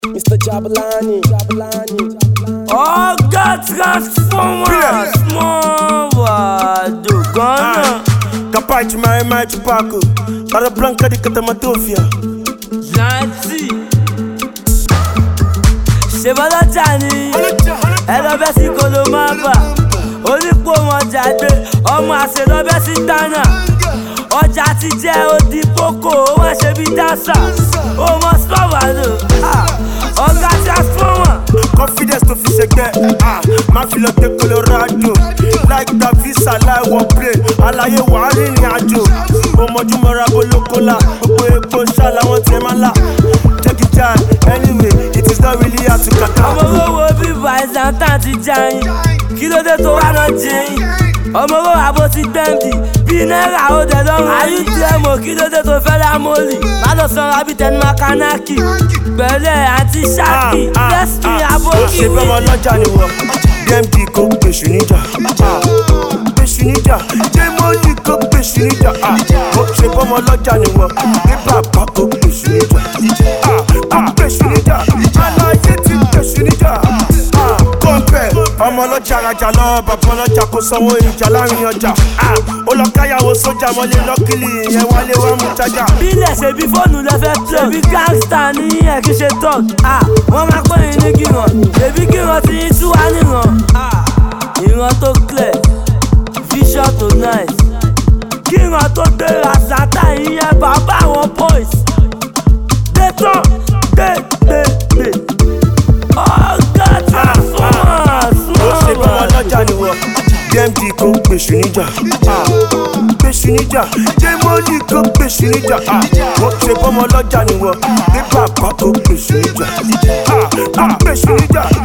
Mr. Jabalani. Jabalani. ọ̀gá transformer small wàdò gánà. Capace mai mai chupaco Para blanca di katamatofia yanti ṣèbọ́lọ́jà ni ẹlọ́bẹ̀ sí kolomaba onípò wọn jáde ọmọ àṣelọ́bẹ̀ sí tánà ọjà ti jẹ́ odi poko ó wá ṣe bí dáṣà ó mọ sọ́wọ́ lò ọ̀gá transformer. Confidence to fi ṣẹgbẹ́ ah, Má fi lọ dé Colorado Like that visa láìwọ̀ plane Àlàyé wà á rìnrìn àjò Òmọ̀júmọ́ra bolókólà Gbogbo epo ṣá làwọn tiẹ̀ máa là Take it down anyway It is not really hard to kàkà ọmọ owó bíbá ìsàntàn ti jayin kí ló dé tó wá náà jẹyìn ọmọ owó àbò ti gbẹ̀ǹdì bíi náírà ó dẹ̀ lọ́rùn ayé díẹ̀ mọ̀ kí ló dé tó fẹ́ dá mọ́lì má lọ sanra bíi tẹnu makanaki pẹ̀lẹ́ àti ṣáàkì lẹ́sìn àbò Ó ṣe bẹ́ẹ̀ ọmọ ọlọ́jà ni wọ́n DMD kò gbèsù níjà ah, Gbèsù níjà Démọ́lì kò gbèsù níjà ah, Ó ṣe bẹ́ẹ̀ ọmọ ọlọ́jà ni wọ́n Bí bàbá kò gbèsù níjà ah, Kò gbèsù níjà Aláyé ti gbèsù níjà ah, Kọ́ńpẹ́ ọmọ ọlọ́jà rajà lọ bàbá ọlọ́jà kò sanwó ìjà láàrin ọjà ah, Ó lọ káyàwó sójà mọ́lé lọ́kìlì ìyẹn wálé wá mú jájà bílẹ̀ ṣe bí fóònù lẹ́fẹ́ plẹ̀ ṣebí gángstà ní ẹ̀ kí ṣe tọ́k wọ́n máa pè é ní gíran ṣebí gíran ti ń tú wá níran ìran tó clear vision to nice kíran tó gbéra sátá ìyẹn bàbá àwọn boys dé tán dé dé dé ọ̀gá transformer ó ṣe bí wọn small lọ́jà ni wọ́n dmd kò gbèsù níjà ah, gbèsù níjà démọ́lì kò gbèsù níjà ah, ó ṣe bọ́mọ lọ́jà ni wọ́n bí bàbá kò gbèsù níjà ah, ah, gbèsù níjà